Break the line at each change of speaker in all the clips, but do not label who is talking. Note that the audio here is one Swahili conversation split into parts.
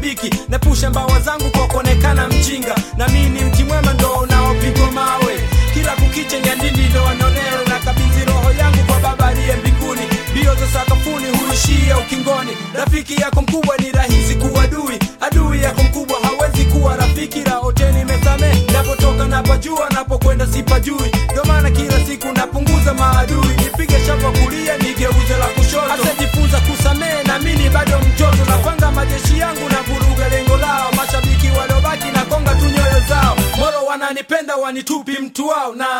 mashabiki nepusha mbawa zangu kwa kuonekana mjinga na mimi ni mti mwema ndo unaopigwa mawe kila kukicha nyandindi ndo wanaonea na kabidhi roho yangu kwa baba aliye mbinguni mbio za sakafuni huishia ukingoni rafiki yako mkubwa ni rahisi kuwa adui adui yako mkubwa hawezi kuwa rafiki raoteni mesame napotoka napajua napokwenda sipajui ndo maana kila siku napunguza maadui nipige shapa kulia nigeuze la kushoto asejifunza kusamehe na mini bado mtoto napanga majeshi yangu na vuruga lengo lao mashabiki waliobaki na konga tu nyoyo zao moro wananipenda wanitupi mtu wao na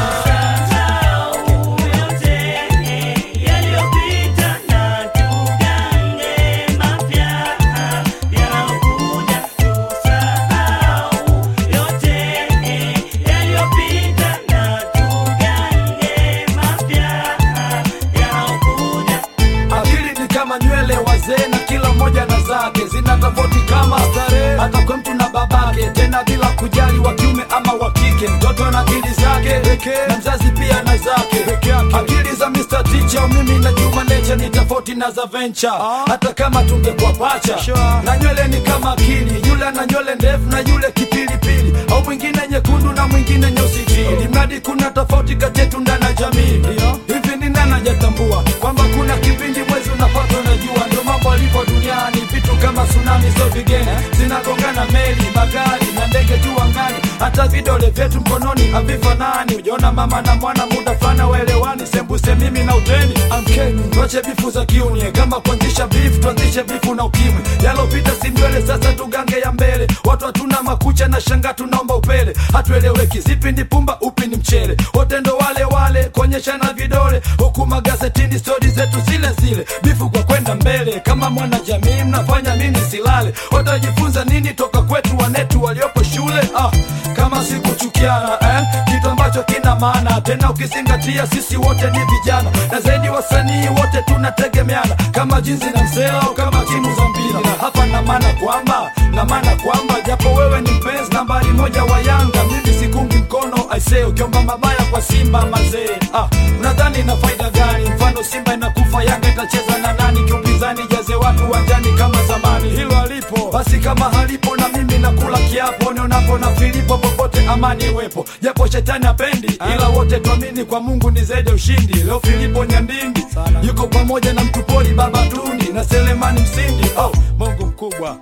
akili ni kama nywele wazee na kila mmoja na zake zina tofauti kama starehe hata kwa mtu na babake tena bila kujali wa kiume ama wa kike mtoto na akili zake na mzazi pia na zake akili za Mr. Teacher mimi na Juma Nature ni tofauti na za Venture hata kama tungekuwa pacha na nywele ni kama akili yule ana nywele ndefu na yule kipilipili au mwingine nyekundu na mwingine nyeusi ili mradi kuna tofauti kati yetu ndani ya jamii hivi ni nani hajatambua kwamba kuna kipindi mwezi unapata unajua ndio mambo alivyo duniani vitu kama tsunami sio vigeni zinagongana meli magari na ndege juu angani hata vidole vyetu mkononi havifanani ujaona mama na mwana muda fulani waelewani sembuse mimi na uteni amkeni tuache bifu za kiunie kama kuanzisha bifu tuanzishe bifu na ukimwi yalopita si mbele sasa tugange ya mbele watu hatuna makucha na shanga tunaomba upele hatueleweki zipi ni pumba upi ni mchele wote ndo wale wale kuonyeshana vidole huku magazetini stori zetu zile zile bifu kwa kwenda mbele kama mwana jamii mnafanya nini silale watajifunza nini toka kwetu wanetu waliopo shule ah, kama si kuchukiana eh? kitu ambacho kina maana tena ukizingatia sisi wote ni vijana na zaidi wasanii wote tunategemeana kama jinsi na msela au kama timu za mpira na hapa na maana kwamba na maana kwamba japo wewe ni mpenzi nambari moja wa yanga mimi sikungi mkono aisee ukiomba mabaya kwa simba mazee ah, unadhani ina faida gani mfano simba inakufa yanga itacheza na nani kiupinzani jaze watu wanjani kama zamani hilo halipo basi kama halipo na mimi nakula kiapo nionapo na filipo popote amani iwepo japo shetani apendi ila wote tuamini kwa mungu ni zaidi ya ushindi leo filipo nyandindi yuko pamoja na mtupoli baba tuni na selemani msindi oh, mungu mkubwa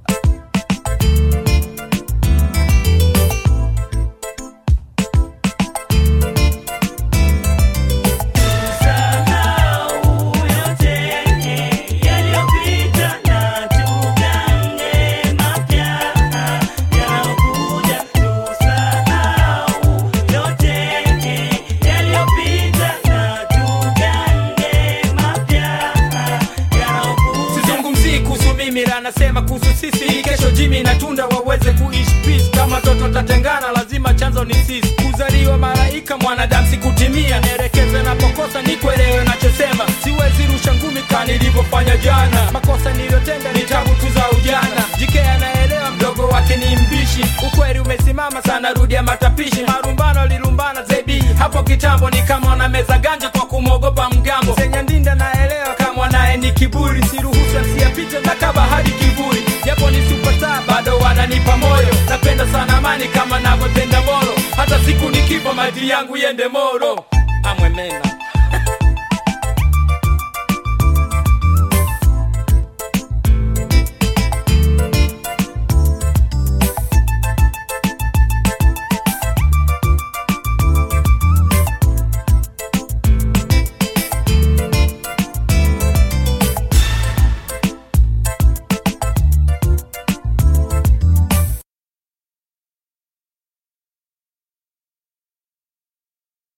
sizungumzii kuhusu mimi la nasema kuhusu sisi kesho jimi na tunda waweze kuishi peace kama toto tatengana lazima chanzo ni sisi kuzaliwa malaika mwanadamu sikutimia nielekeze napokosa nikuelewe nachosema siwezi rusha ngumi ka nilivyofanya jana makosa niliyotenda ni tabu tu za ujana jike anaelewa mdogo wake ni mbishi ukweli umesimama sana rudia matapishi marumbano lilumbana zebi hapo kitambo ni kama wanameza ganja kwa kumwogopa mgambo senyandinda naelewa kama naye ni kiburi siruhusu asiyapite na kaba hadi kivuli japo ni superstar bado wananipa moyo napenda sana amani kama navyopenda moro hata siku nikifa maji yangu yende moro amwemena